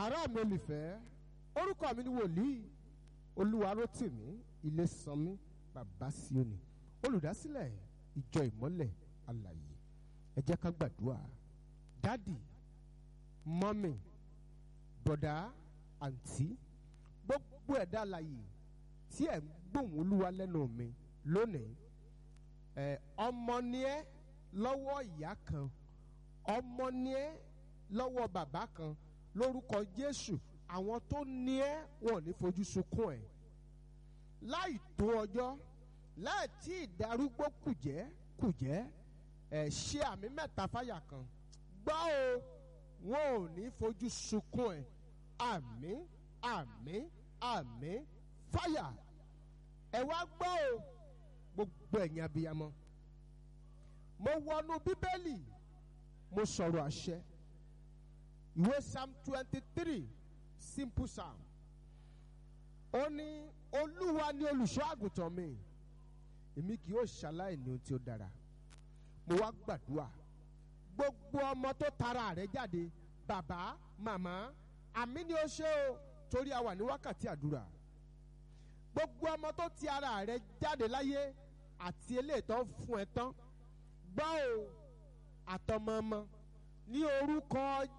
ará mi olùfẹ́ orúkọ mi ni wòlíì olúwarótìmí ilésànmí bàbá síónì olùdásílẹ̀ ìjọ ìmọ́lẹ̀ alàyè ẹ jẹ́ ká gbàdúrà dádì mọ́mì bọ̀dá àǹtí gbogbo ẹ̀dá alàyè tí ẹ̀ ń gbóhùn olúwa lẹ́nu mi lónìí ẹ̀ ọmọ ni ẹ́ lọ́wọ́ ìyá kan ọmọ ni ẹ́ lọ́wọ́ bàbá kan lórúkọ jésù àwọn tó ní ẹ́ wọn ò ní fojú sunkún ẹ̀ láì tó ọjọ́ láì tí ìdarúgbó kùjẹ́ kùjẹ́ ẹ̀ ṣe àmì mẹ́ta fáyà kan gbọ́ o wọn ò ní fojú sunkún ẹ̀ àmín àmín àmín fáyà ẹ wá gbọ́ o gbogbo ẹ̀yin abiyamọ mo wọnú bíbélì mo sọ̀rọ̀ àṣẹ ìwé psalm twenty three simple psalm ó ní olúwa ni olùṣọ́ àgùntàn mi èmi kì yóò ṣaláì ní ohun tí ó dára mo wá gbàdúrà gbogbo ọmọ tó tara rẹ̀ jáde bàbá màmá àmì ni ó ṣe o torí a wà ní wákàtí àdúrà gbogbo ọmọ tó ti ara rẹ̀ jáde láyé àti eléyìí tó ń fún ẹ tán gbọ́ o àtọmọ ọmọ ní orúkọ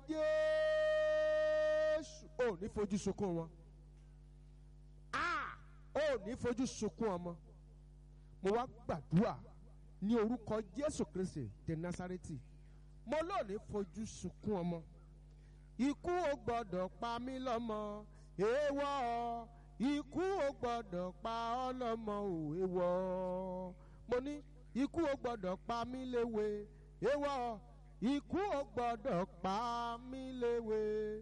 jésù ò ní fojú sunkún wọn a ò ní fojú sunkún ọmọ mo wá gbàdúrà ní orúkọ jésù kristi de nasareti mo lò ní fojú sunkún ọmọ ikú ò gbọdọ̀ pa mí lọ́mọ èèwọ̀ ikú ò gbọdọ̀ pa ọ́ lọ́mọ ò èèwọ̀ mo ní ikú ò gbọdọ̀ pa mí léwe èèwọ̀ ikú ò gbọdọ̀ pa mí léwe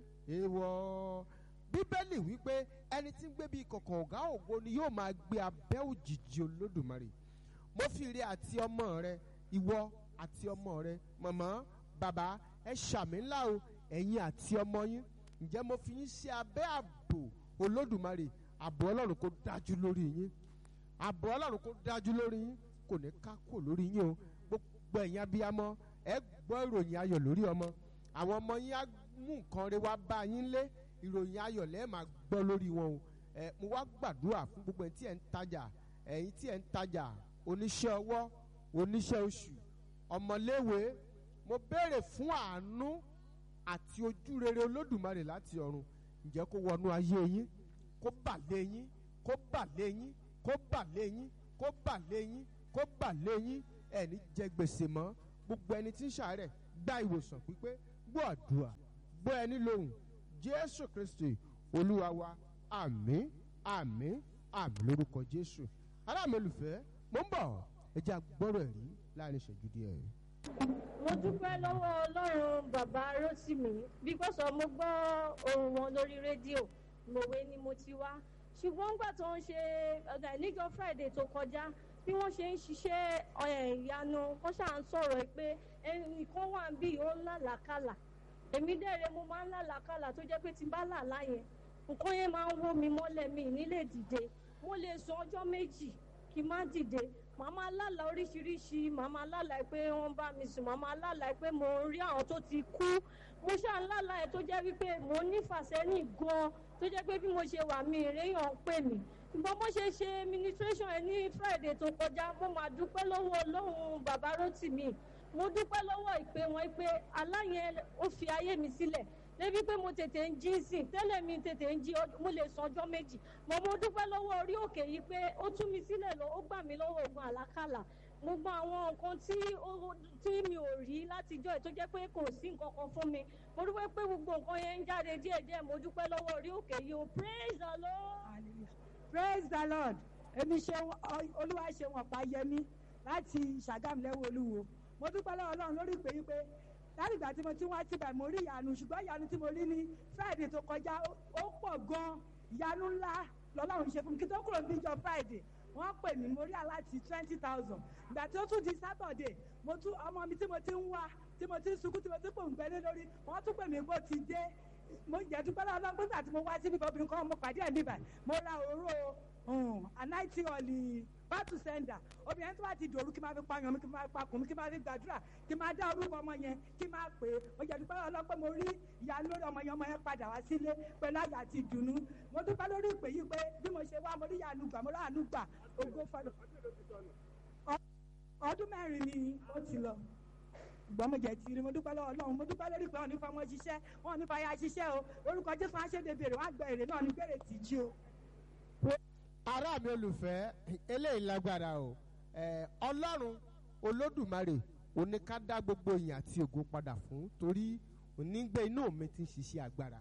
èèwọ̀ bíbélì wípé ẹni tí ń gbé bí kọ̀kọ̀ ọ̀gá ògo ni yóò máa gbé abẹ́ òjìji olódùmarè mo fi ire àti ọmọ rẹ ìwọ àti ọmọ rẹ màmá bàbá ẹ ṣàmì ńlá o ẹ̀yin àti ọmọ yín ǹjẹ́ mo fi yín sí abẹ́ ààbò olódùmarè ààbò ọlọ́run kó dájú lórí yín ààbò ọlọ́run kó dájú lórí yín kò ní ká kò lórí yín o gbogbo ẹ̀yin abiyamọ ẹ gbọ́ ìròyìn ayọ̀ lórí ọmọ àwọn ọmọ yín á mú nǹkan rẹ wá bá yín lé ìròyìn ayọ̀ lẹ́ẹ̀ máa gbọ́ lórí wọn o ẹ mo wá gbàdúrà fún gbogbo ẹ̀yin tí ẹ̀ ń tajà ẹ̀yin tí ẹ̀ ń tajà oníṣẹ́ ọwọ́ oníṣẹ́ oṣù ọmọléèwé mo béèrè fún àánú àti ojú rere olódùmarè láti ọ̀run ǹjẹ́ kó wọnú ayé yín kó bà lé yín kó bà lé yín kó bà lé yín kó bà lé yín kó bà lé yín ẹni jẹ gbèsè mọ́ gbogbo ẹni tí ń ṣàárẹ̀ gba ìwòsàn pípé gbọ́ àdúrà gbọ́ ẹni lóhùn jésù kristi olúwa wa àmín àmín àmín lórúkọ jésù aláàmì olùfẹ́ mo ń bọ̀ ẹ jẹ́ agbọ́rọ̀ ẹ̀rí láàrin ìṣẹ́jú díẹ̀. mo dúpẹ́ lọ́wọ́ ọlọ́run bàbá rotimi because of mo gbọ́ ohùn wọn lórí rédíò mòwe ni mo ti wá ṣùgbọ́n nígbà tó ń ṣe ọ̀dà níjọ́ friday tó kọjá bí wọ́n ṣe ń ṣiṣẹ́ ìyanu wọ́n ṣáà ń sọ̀rọ̀ pé ẹnìkan wà bí ó ń làlákàlà èmi dẹ̀rẹ̀ mo máa ń làlákàlà tó jẹ́ pé tí n bá làlá yẹn nǹkan yẹn máa ń wó mi mọ́lẹ̀ mi nílé dìde mo lè sọ ọjọ́ méjì kí n má dìde màá máa lálàá oríṣiríṣi màá máa lálàá pé wọ́n bá mi sùn màá máa lálàá pé mo ń rí àwọn tó ti kú mo ṣáà ń lálàá ẹ̀ tó jẹ́ wípé mo nífàsẹ́yìn gan-an tó jẹ́ pé bí mo ṣe wà mí ìréyàn ń pè mí ìgbọ́n bó ṣe ṣe administration ẹ ní friday tó kọjá mo máa dúpẹ́ lọ́wọ́ ọlọ́run bàbá rotimi mo dúpẹ́ lọ́wọ́ ìpè wọn pé aláyẹn ó fi ayé mi sílẹ̀ débi pé mo tètè ń jí sìn tẹ́lẹ̀ mi tètè ń jí mo lè sọ ọjọ́ méjì mo mo dúpẹ́ lọ́wọ́ orí òkè yìí pé ó tú mi sílẹ̀ lọ ó gbà mí lọ́wọ́ ogun àlákàlà mo gba àwọn nǹkan tí tí mi ò rí látijọ́ tó jẹ́ pé kò sí nǹkan kan fún mi mo dúpẹ́ pé gbogbo nǹkan yẹn ń jáde díẹ̀díẹ̀ mo dúpẹ́ lọ́wọ́ orí òkè yìí o praise the lord. praise the lord èmi ṣe olúwa ṣe wọn pa yẹmí láti ṣàgámù lẹ́wọ̀ olúwo mo dúpẹ́ lọ́wọ́ ọlọ́run lórí ìpè yìí pé láti ìgbà tí mo ti wá síbẹ̀ mo rí ìyanu ṣùgbọ́n ìyanu tí mo rí ní friday tó kọjá ó pọ̀ gan ìyanu ńlá lọ́lọ́run ṣe fún mi kí tó kúrò níjọ friday wọ́n pè mí mo rí aláti twenty thousand ìgbà tí ó tún di saturday mo tún ọmọ mi tí mo ti ń wá tí mo ti ń sunkún tí mo ti ń pò ń gbẹ́lé lórí wọ́n tún pè mí bó ti dé mo jẹ́ dúpẹ́ lọ́wọ́ ọlọ́run nígbà tí mo wá síbi obìnrin kan mo pàdé ẹ̀ níbà mo ra òróró anáìtì ọ̀lì bátù sẹ́ńdà obìnrin tó bá ti dòru kí máa fi pààyàn mi kí máa fi pakùn mi kí máa fi gbàdúrà kí máa dá orúkọ ọmọ yẹn kí máa pè é ó jẹ́ dúpẹ́ ọlọ́pẹ́ mo rí ìyá lórí ọmọ yẹn ọmọ yẹn padà wá sílé pẹ̀lú àyà àti ìdùnnú mo dúpẹ́ lórí ìpè yìí pé bí mo ṣe wá mo rí ìyanu gbà mo rí àánú gbà ògo fọlọ́ ọdún mẹ́rin ni ó ti lọ ṣùgbọ́n mo jẹ́ ti rí mo dúpẹ́ lọ́wọ́ ọlọ́run mo dúpẹ́ lórí pé wọn ò ní fọmọ ṣiṣẹ́ wọn ò ní fàyà ṣiṣẹ́ o lórúkọ jésù wọn á ṣèdè bèrè wọn á gbẹ èrè náà ní bèrè tì jí o. ará mi olùfẹ́ eléyìí lágbára o ẹ ọlọ́run olódùmarè òní ká dá gbogbo ìyìn àti ògo padà fún torí onígbé inú mi ti ń ṣiṣẹ́ agbára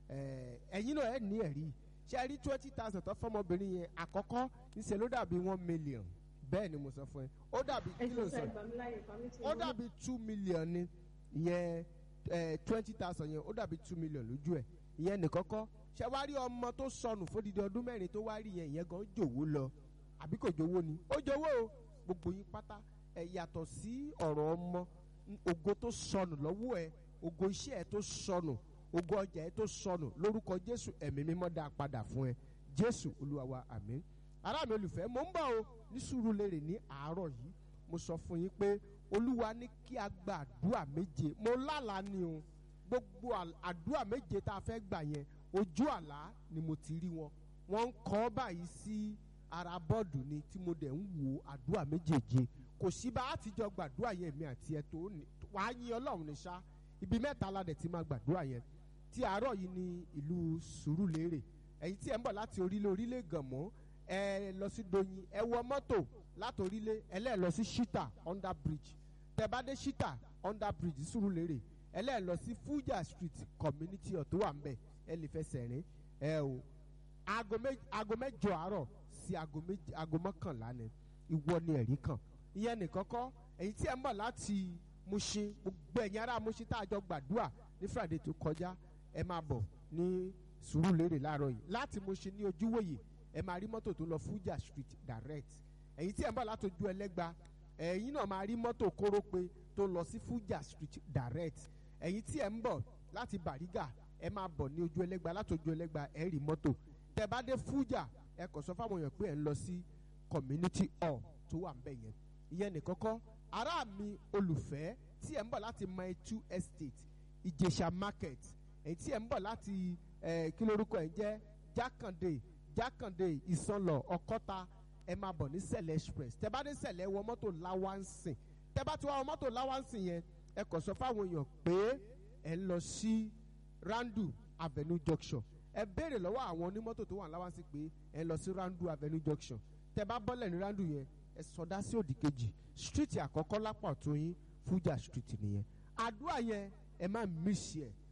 ẹ ẹ̀yin náà ẹ̀ ní ẹ̀rí ṣe rí twenty thousand tó fọmọbìnrin yẹn àkọ́kọ́ níṣẹ́ ló dàbí one million bẹ́ẹ̀ ni mo sọ fún ẹ ó dàbí ẹ kí ló ṣe ń sọ sọ ìgbà mi láyè ìgbà mi ti ó wọlé. dàbí two million ni ìyẹn twenty thousand yẹn ó dàbí two million lójú ẹ ìyẹn nìkọ́kọ́ ṣe wá rí ọmọ tó sọnù fódìdí ọdún mẹ́rin tó wá rí yẹn ìyẹn gan jòwó lọ àbí kò jowó ni ó jowó o gbogbo yín pátá ẹ yàtọ̀ sí ọ̀rọ̀ ọmọ n- ògo tó sọnù lọ́wọ́ ẹ ògo iṣẹ́ ẹ tó sọnù ògo ọjà ẹ tó sọnù lórúkọ jésù ẹ̀mí mímọ́ dá a padà fún ẹ jésù olúwa wa àmín ará mi olùfẹ́ mò ń bọ̀ o ní sùúrù lérè ní àárọ̀ yìí mo sọ fún yín pé olúwa ní kí a gba àdúrà méje mo lálàá ni o gbogbo àl- àdúrà méje tá a fẹ́ gbà yẹn ojú àlá ni mo ti rí wọn wọ́n ń kọ́ báyìí sí ara bọ́ọ̀dù ni tí mo dẹ̀ ń wo àdúrà méjèèje kò sí bá a ti jọ gbàdúrà yẹn mi àti ẹ tó ní wàá yin ọlọ́run ní sá ibi mẹ́ta la dẹ̀ ti máa gbàdúrà yẹn tí àárọ̀ yìí ní ìlú sùúrùlérè ẹ̀yin tí ẹ̀ ń bọ̀ láti orílẹ̀ orílẹ̀ gànmọ́ ẹ lọ sí doyin ẹ wọ mọ́tò láti orílẹ̀ ẹlẹ́ẹ̀ lọ sí shita under bridge tẹ bá dé shita under bridge sùúrùlérè ẹlẹ́ẹ̀ lọ sí fuja street community hall tó wà ń bẹ̀ ẹ lè fẹsẹ̀ rìn ẹ o aago méj- aago mẹ́jọ àárọ̀ sí aago méjì aago mọ́kànlá ni ìwọ ni ẹ̀rí kan ìyẹn nìkan kọ́ èyí tí ẹ ń bọ̀ láti Mushin gbogbo ẹ̀yin ará Mushin tá a jọ gbàdúrà ní Friday tó kọjá ẹ máa bọ̀ ní Sùúrùlérè láàárọ̀ yìí láti Mushin ní ojúwòye ẹ máa rí mọ́tò tó lọ Fuja Street direct ẹ̀yin tí ẹ ń bọ̀ láti ojú ẹlẹ́gba ẹ̀yin náà máa rí mọ́tò kórópè tó lọ sí Fuja Street direct ẹ̀yin tí ẹ ń bọ̀ láti Bàrígà ẹ máa bọ̀ ní ojú ẹlẹ́gba láti ojú ẹlẹ́gba ẹ rí mọ́tò tẹ bá dé Fuja ẹ kàn sọ fáwọn èèyàn pé ẹ ń lọ sí community hall tó wà ń bẹ̀ yẹn ìyẹn nìkan kọ́ ará mi olùfẹ́ tí ẹ̀ ń bọ̀ láti Maitu estate Ìjẹ̀ṣà market èyí tí ẹ̀ ń bọ̀ láti eh, kí lórúkọ ẹ̀ ń jẹ́ Jákàndé Jákàndé Ìsànlọ̀ Ọ̀kọ́ta ẹ máa bọ̀ ní Sẹ̀lẹ̀ express tẹ bá dé Sẹ̀lẹ̀ wọ mọ́tò láwánsìn tẹ bá ti wá wọ mọ́tò láwánsìn yẹn ẹ kàn sọ fáwọn èèyàn pé ẹ ń lọ sí Randu Avenue junction ẹ béèrè lọ́wọ́ àwọn onímọ́tò tó wà láwánsìn pé ẹ ń lọ sí Randu Avenue junction tẹ bá bọ́lẹ̀ ní Randu yẹn ẹ sọdá sí òdì kejì street àkọ́kọ́ lápá ọ̀tún yín Fuja street nìyẹn àdúrà yẹn ẹ má mísì ẹ